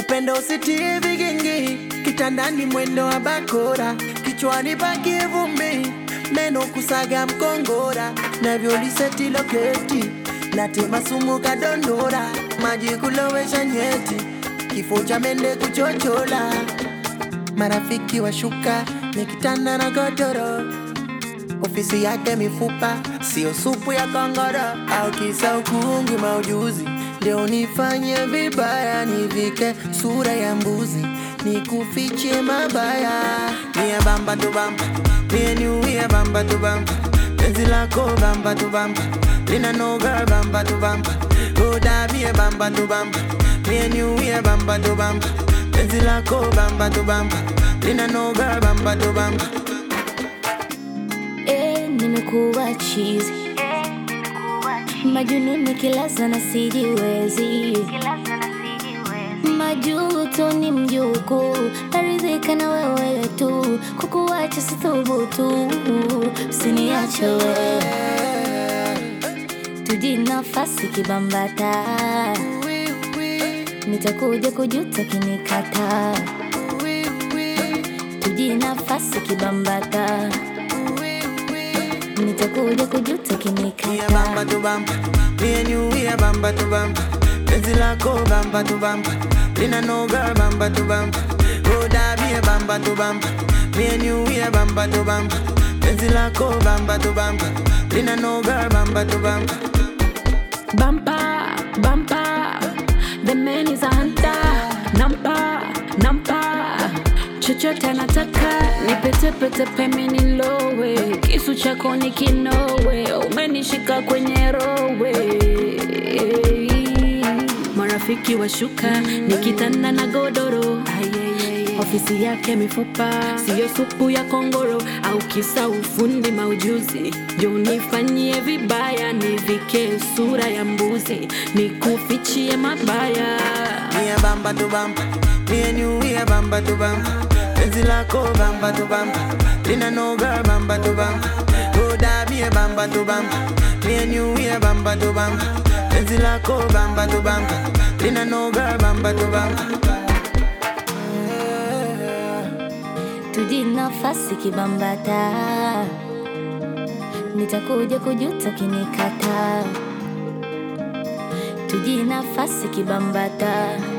upendo usitie vigingi, kitandani mwendo wa bakora, kichwani pakie vumbi, meno kusaga mkongora, navyoliseti loketi, natema sumu kadondora, maji kulowesha nyeti, kifo cha mende kuchochola, marafiki washuka, nikitanda na godoro ofisi yake mifupa, sio supu ya kongoro au kisa ukungi maujuzi. Leo nifanye vibaya, nivike sura ya mbuzi, nikufiche mabaya. Mie bamba tu bamba, mie niuie bamba tu bamba, penzi lako bamba tu bamba, lina no girl bamba tu bamba, roda mie bamba tu bamba, mie niuie bamba tu bamba, penzi lako bamba tu bamba, lina no girl bamba tu bamba. Eh, nimekuwa chizi majununi kilaza na sijiwezi majuto ni mjuku naridhika na wewe tu kukuacha sithubutu usiniache wewe tuji nafasi kibambata nitakuja kujuta kinikata tuji nafasi kibambata nitakuja kujuta Mie kinikata bamba tu bamba, me and you we a bamba tu bamba. Penzi lako bamba tu bamba, lina no girl bamba tu bamba. Roda me a bamba tu bamba, me and you we a bamba tu bamba. Penzi lako bamba tu bamba, lina no girl bamba tu bamba. Bumper, bumper, the man is a hunter. Nampa, nampa, chochote anataka nipetepete peme nilowe, kisu chako ni kinowe, umenishika kwenye rowe. Marafiki washuka nikitanda na godoro ofisi yake mifupa, siyo supu ya kongoro au kisa ufundi maujuzi. Jo, nifanyie vibaya, nivike sura ya mbuzi, nikufichie mabaya. Me a bamba tu bamba, me and you we a bamba tu bamba. Penzi lako bamba tu bamba, lina no girl bamba tu bamba. Roda me a bamba tu bamba, me and you we a bamba tu bamba. Penzi lako bamba tu bamba, lina no girl bamba tu bamba. tuji nafasi kibambata nitakuja kujuta kinikata tuji nafasi kibambata